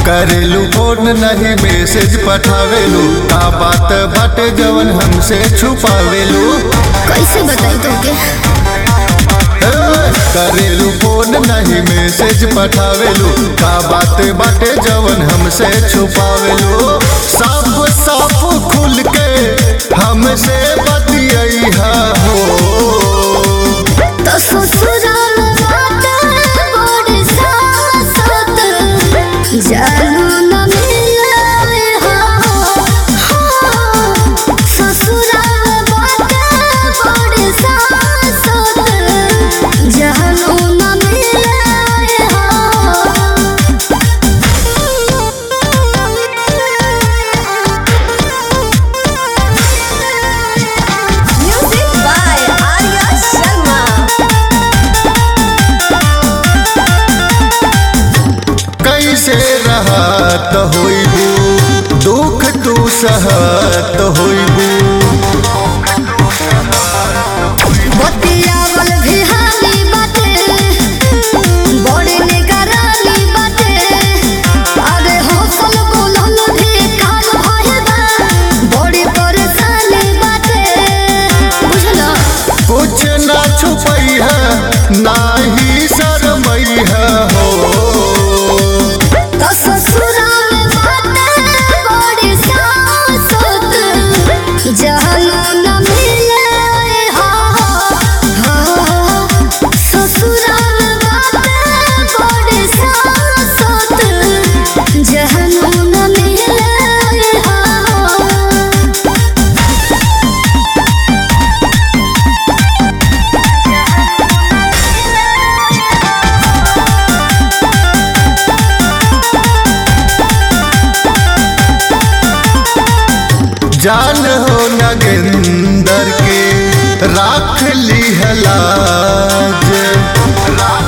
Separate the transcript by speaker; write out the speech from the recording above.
Speaker 1: करेलू फोन नहीं मैसेज पठावेलू का बात बाटे जवन हमसे छुपावेलू
Speaker 2: कैसे बताई तुमके
Speaker 1: ए, करेलू फोन नहीं मैसेज पठावेलू का बात बाटे जवन हमसे छुपावेलू साफ साफ खुल के हमसे बतिया हो
Speaker 2: तो ससुराल बाटे बड़ी सासत जानू न मिले हो ससुराल बाटे बड़ी सासत जानू न मिले
Speaker 3: Music by Arya Sharma.
Speaker 1: कैसे रहत होइबू दुख तू सहत होइबू
Speaker 2: बतियावल भी हाली बाटे बड़े निगरानी बाटे अरे हौसल बोलल भी काल भइल बा बड़ी परेशानी बाटे बुझलो
Speaker 1: कुछ ना छुपई है नाही शरमई है हो
Speaker 2: तो ससुराल बाटे बड़ी सासत जहन न मिले हो ससुराल बाटे बड़ी सासत जहन न मिले हो
Speaker 1: जान हो नगेंदर के राख ली है लाज